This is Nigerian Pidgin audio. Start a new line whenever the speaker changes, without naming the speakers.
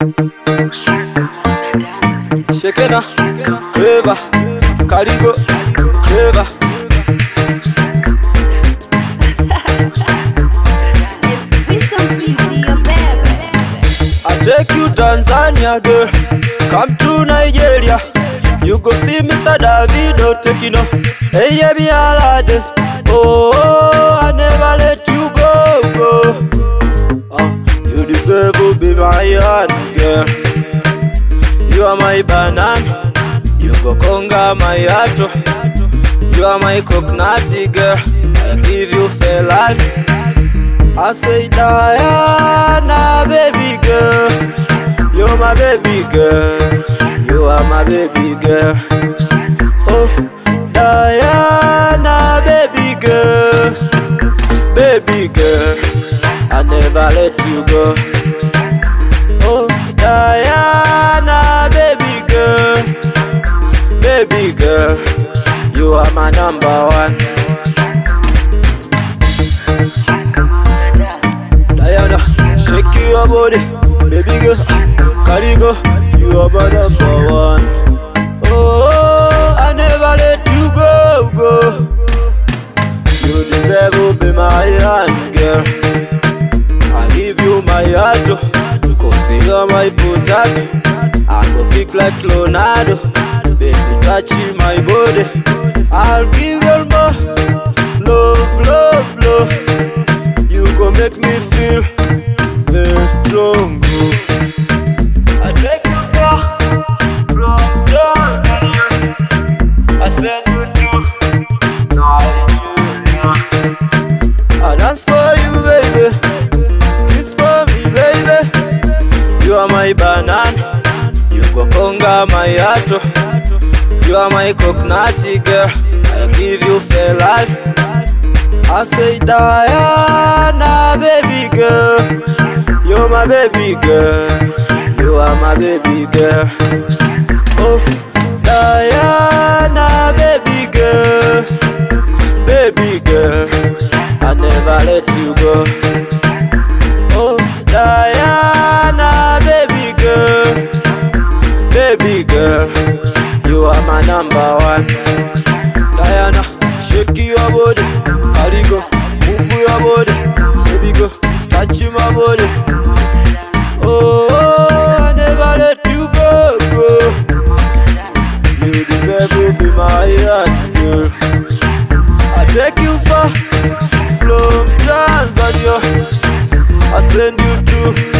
Shekena, Clever, Caligo, Clever.
It's Wisdom TV, your baby.
I take you Tanzania, girl. Come to Nigeria. You go see Mr. Davido taking off. Hey, yeah, me alade. Oh, I never let you go, go. Oh, you deserve to be my heart, girl. You are my banana. You go conga my heart. You are my coconut, girl. I give you fella. I say Diana, baby girl, you're my baby girl, you are my baby girl. Oh, Diana, baby girl, baby girl, I never let you go. Oh, Diana, baby girl, baby girl, you are my number one. Diana, shake your body, baby girl. Caligo, you are my number one. Oh, I never let you go, go. You deserve to be my hand, girl. I give you my heart, oh, cause you are my potato. I go kick like Leonardo, baby, touch my body. I'll give you more love, love, love. You go make me feel very strong. oh. I take you far from Tanzania. I send you to Nigeria. I dance for you, baby. Kiss for me, baby. You are my banana. You go conga my heart. You are my coconut girl. I give you fair life. I say Diana, baby girl, you're my baby girl, you are my baby girl. Oh, Diana, baby girl, baby girl, I never let you go. Oh, Diana, baby girl, baby girl, you are my number one. Diana, shake your body, Caligo, move your body, baby go, touch my body. Oh, I never let you go, go. You deserve to be my heart, girl. I take you far from Tanzania. I send you to